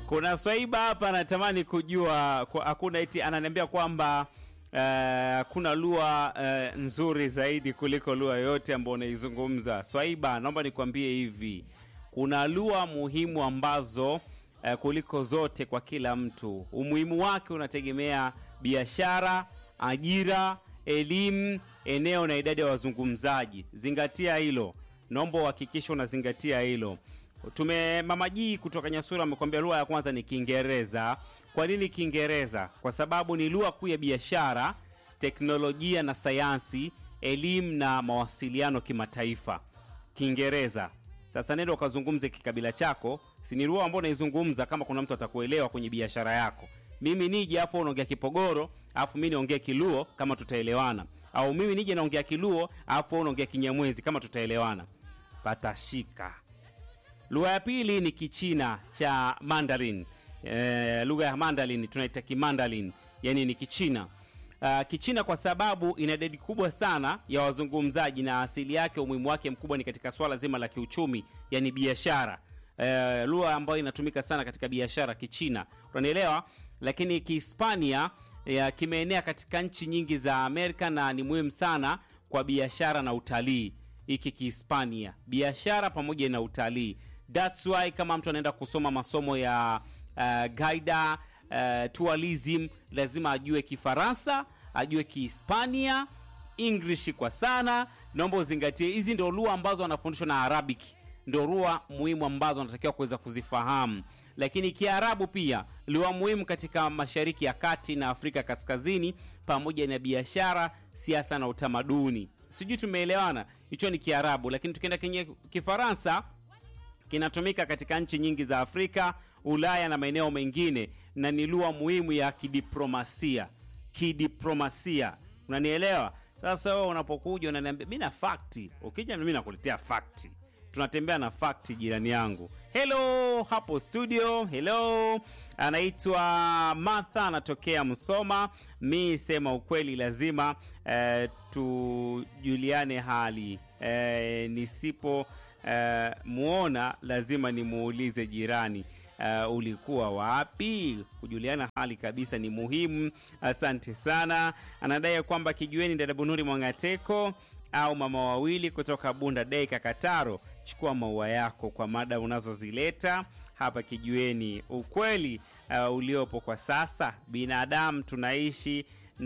Kuna Swaiba hapa anatamani kujua kwa, hakuna eti ananiambia kwamba uh, kuna lugha uh, nzuri zaidi kuliko lugha yoyote ambayo unaizungumza. Swaiba, naomba nikwambie hivi, kuna lugha muhimu ambazo uh, kuliko zote kwa kila mtu. Umuhimu wake unategemea biashara, ajira, elimu, eneo na idadi ya wazungumzaji. Zingatia hilo, naomba uhakikishe unazingatia hilo. Tume Mama Jii kutoka Nyasura amekwambia lugha ya kwanza ni Kiingereza. Kwa nini Kiingereza? Kwa sababu ni lugha kuu ya biashara, teknolojia na sayansi, elimu na mawasiliano kimataifa. Kiingereza. Sasa nenda ukazungumze kikabila chako, si ni lugha ambayo unaizungumza kama kuna mtu atakuelewa kwenye biashara yako. Mimi nije afu unaongea Kipogoro, afu mimi niongee Kiluo kama tutaelewana. Au mimi nije naongea Kiluo, afu unaongea Kinyamwezi kama tutaelewana. Patashika. Lugha ya pili ni Kichina cha Mandarin. E, lugha ya Mandarin tunaita Kimandarin, yani ni Kichina. Uh, Kichina kwa sababu ina idadi kubwa sana ya wazungumzaji na asili yake, umuhimu wake mkubwa ni katika swala zima la kiuchumi, yani biashara. E, lugha ambayo inatumika sana katika biashara Kichina, unanielewa? Lakini Kihispania ya kimeenea katika nchi nyingi za Amerika na ni muhimu sana kwa biashara na utalii. Hiki Kihispania, biashara pamoja na utalii. That's why kama mtu anaenda kusoma masomo ya uh, gaida uh, tourism lazima ajue Kifaransa, ajue Kihispania, English kwa sana. Naomba uzingatie hizi ndio lugha ambazo wanafundishwa na Arabic, ndio lugha muhimu ambazo wanatakiwa kuweza kuzifahamu. Lakini Kiarabu pia lugha muhimu katika Mashariki ya Kati na Afrika Kaskazini, pamoja na biashara, siasa na utamaduni. Sijui tumeelewana, hicho ni Kiarabu. Lakini tukienda kwenye Kifaransa kinatumika katika nchi nyingi za Afrika, Ulaya na maeneo mengine, na ni lugha muhimu ya kidiplomasia. Kidiplomasia, unanielewa? Sasa wewe unapokuja unaniambia mimi na fakti, ukija mimi nakuletea fakti, tunatembea na fakti, jirani yangu. Hello hapo studio, hello. Anaitwa Martha, anatokea Msoma. Mi sema ukweli, lazima eh, tujuliane hali eh, nisipo Uh, muona lazima nimuulize jirani, uh, ulikuwa wapi? Kujuliana hali kabisa ni muhimu. Asante sana. Anadai kwamba kijueni dada Bunuri Mwangateko au mama wawili kutoka Bunda Dei Kakataro, chukua maua yako kwa mada unazozileta hapa kijueni. Ukweli uh, uliopo kwa sasa, binadamu tunaishi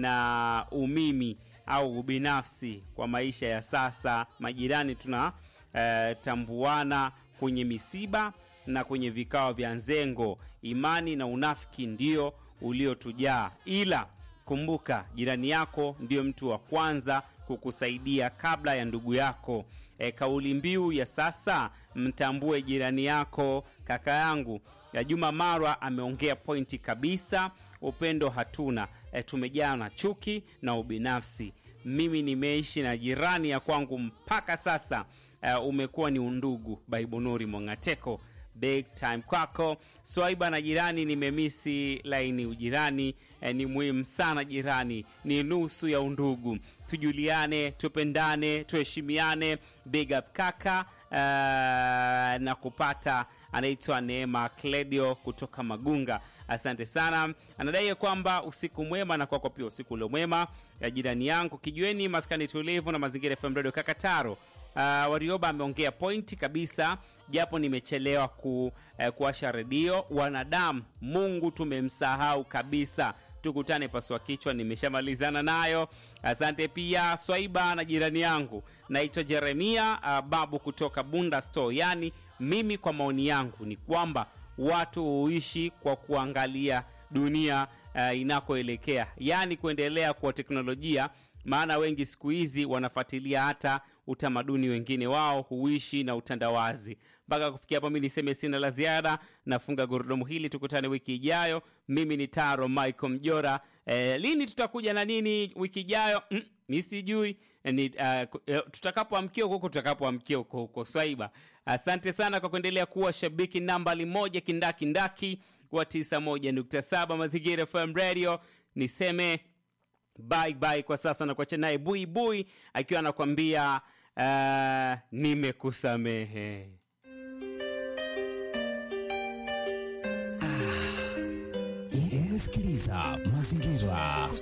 na umimi au ubinafsi kwa maisha ya sasa. Majirani tuna Uh, tambuana kwenye misiba na kwenye vikao vya nzengo. Imani na unafiki ndio uliotujaa, ila kumbuka, jirani yako ndiyo mtu wa kwanza kukusaidia kabla ya ndugu yako. E, kauli mbiu ya sasa, mtambue jirani yako. Kaka yangu ya Juma Marwa ameongea pointi kabisa. Upendo hatuna, e, tumejaa na chuki na ubinafsi. Mimi nimeishi na jirani ya kwangu mpaka sasa. Uh, umekuwa ni undugu. Baibunuri Mwangateko, big time kwako. Swaiba na jirani, nimemisi laini. Ujirani eh, ni muhimu sana. Jirani ni nusu ya undugu. Tujuliane, tupendane, tuheshimiane. Big up kaka. Uh, na kupata anaitwa Neema Kledio kutoka Magunga. Asante sana. Anadai kwamba usiku mwema na kwako pia usiku ule mwema ya jirani yangu. Kijueni maskani tulivu na mazingira FM Radio Kakataro. Uh, Warioba ameongea pointi kabisa, japo nimechelewa ku, uh, kuasha redio. Wanadamu, Mungu tumemsahau kabisa. Tukutane paswa kichwa, nimeshamalizana nayo. Asante pia Swaiba na jirani yangu, naitwa Jeremia uh, babu kutoka Bunda Store. Yani mimi kwa maoni yangu ni kwamba watu huishi kwa kuangalia dunia uh, inakoelekea, yani kuendelea kwa teknolojia maana wengi siku hizi wanafuatilia hata utamaduni wengine wao huishi na utandawazi. Mpaka kufikia hapo, mi niseme sina la ziada, nafunga gurudumu hili. Tukutane wiki ijayo. Mimi ni Taro Michael Mjora. E, lini tutakuja na nini wiki ijayo? Mm, mi sijui ni uh, tutakapoamkia huko tutakapoamkia huko huko. Swaiba, asante sana kwa kuendelea kuwa shabiki nambali moja kindakindaki wa 91.7 Mazingira FM Radio. Niseme bye bye kwa sasa, na kuacha naye Bui Bui akiwa anakwambia uh, nimekusamehe. Ah, Unasikiliza Mazingira